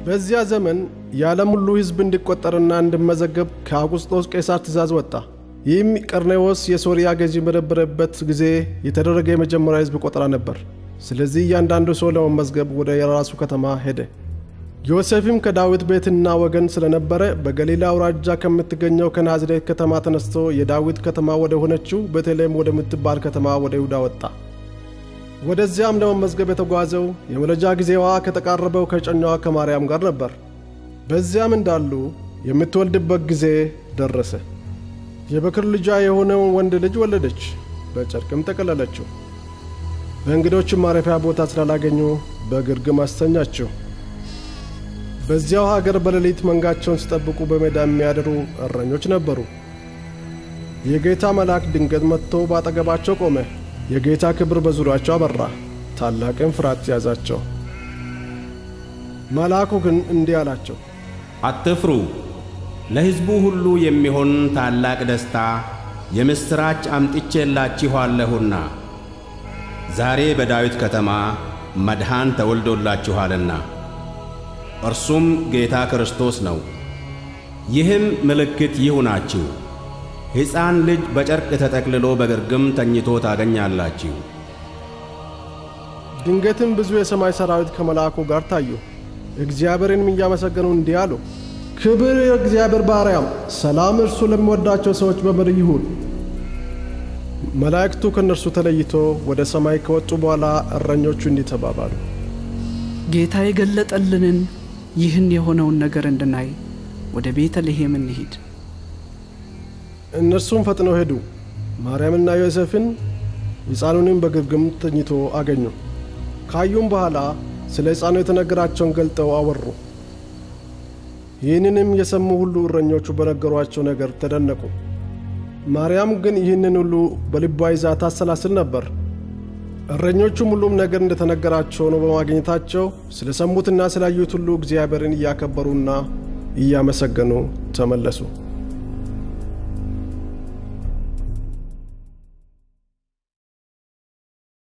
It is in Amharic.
በዚያ ዘመን የዓለም ሁሉ ሕዝብ እንዲቆጠርና እንዲመዘገብ ከአውጉስጦስ ቄሳር ትእዛዝ ወጣ። ይህም ቀርኔዎስ የሶርያ ገዢ በነበረበት ጊዜ የተደረገ የመጀመሪያ ሕዝብ ቆጠራ ነበር። ስለዚህ እያንዳንዱ ሰው ለመመዝገብ ወደ የራሱ ከተማ ሄደ። ዮሴፍም ከዳዊት ቤትና ወገን ስለነበረ በገሊላ አውራጃ ከምትገኘው ከናዝሬት ከተማ ተነስቶ የዳዊት ከተማ ወደ ሆነችው ቤተልሔም ወደምትባል ከተማ ወደ ይሁዳ ወጣ። ወደዚያም ለመመዝገብ የተጓዘው የመውለጃ ጊዜዋ ከተቃረበው ከእጮኛዋ ከማርያም ጋር ነበር። በዚያም እንዳሉ የምትወልድበት ጊዜ ደረሰ። የበክር ልጇ የሆነውን ወንድ ልጅ ወለደች፣ በጨርቅም ጠቀለለችው። በእንግዶችም ማረፊያ ቦታ ስላላገኙ በግርግም አስተኛችው። በዚያው ሀገር በሌሊት መንጋቸውን ሲጠብቁ በሜዳ የሚያድሩ እረኞች ነበሩ። የጌታ መልአክ ድንገት መጥቶ ባጠገባቸው ቆመ። የጌታ ክብር በዙሪያቸው አበራ፣ ታላቅም ፍርሃት ያዛቸው። መልአኩ ግን እንዲህ አላቸው፣ አትፍሩ፣ ለሕዝቡ ሁሉ የሚሆን ታላቅ ደስታ የምሥራች አምጥቼላችኋለሁና ዛሬ በዳዊት ከተማ መድኃን ተወልዶላችኋልና እርሱም ጌታ ክርስቶስ ነው። ይህም ምልክት ይሁናችሁ፣ ሕፃን ልጅ በጨርቅ ተጠቅልሎ በግርግም ተኝቶ ታገኛላችሁ። ድንገትም ብዙ የሰማይ ሰራዊት ከመልአኩ ጋር ታዩ፣ እግዚአብሔርንም እያመሰገኑ እንዲህ አሉ፣ ክብር የእግዚአብሔር ባሪያም፣ ሰላም እርሱ ለሚወዳቸው ሰዎች በምድር ይሁን። መላእክቱ ከእነርሱ ተለይቶ ወደ ሰማይ ከወጡ በኋላ እረኞቹ እንዲህ ተባባሉ፣ ጌታ የገለጠልንን ይህን የሆነውን ነገር እንድናይ ወደ ቤተልሔም እንሂድ። እነርሱም ፈጥነው ሄዱ። ማርያምና ዮሴፍን ሕፃኑንም በግርግም ተኝቶ አገኙ። ካዩም በኋላ ስለ ሕፃኑ የተነገራቸውን ገልጠው አወሩ። ይህንንም የሰሙ ሁሉ እረኞቹ በነገሯቸው ነገር ተደነቁ። ማርያም ግን ይህንን ሁሉ በልቧ ይዛ ታሰላስል ነበር። እረኞቹም ሁሉም ነገር እንደተነገራቸው ነው በማግኘታቸው ስለ ሰሙትና ስላዩት ሁሉ እግዚአብሔርን እያከበሩና እያመሰገኑ ተመለሱ።